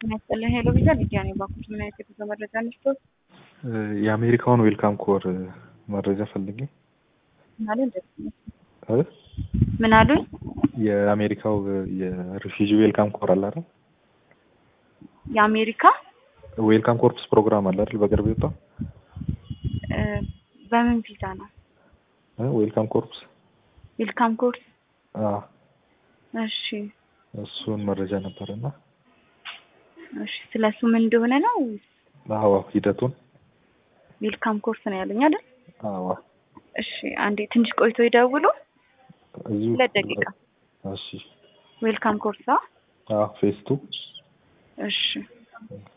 ጤና ይስጥልኝ ሄሎ ቪዛ ሊዲያ ነኝ። ባንኮች ምን አይነት የጉዞ መረጃ እንስጦት? የአሜሪካውን ዌልካም ኮር መረጃ ፈልጌ ምናሉ እንደዚህ እ? ምን አሉኝ? የአሜሪካው የሪፊጂ ዌልካም ኮር አለ አይደል? የአሜሪካ ዌልካም ኮርፕስ ፕሮግራም አለ አይደል? በቅርብ የወጣው እ፣ በምን ቪዛ ነው? ዌልካም ኮርፕስ ዌልካም ኮርስ። አ እሺ እሱን መረጃ ነበርና እሺ፣ ስለሱ ምን እንደሆነ ነው? አዎ ሂደቱን ዌልካም ኮርስ ነው ያሉኝ አይደል? አዎ እሺ፣ አንዴ ትንሽ ቆይቶ ይደውሉ። እዚሁ ሁለት ደቂቃ። እሺ ዌልካም ኮርስ። አዎ ፌስቱ እሺ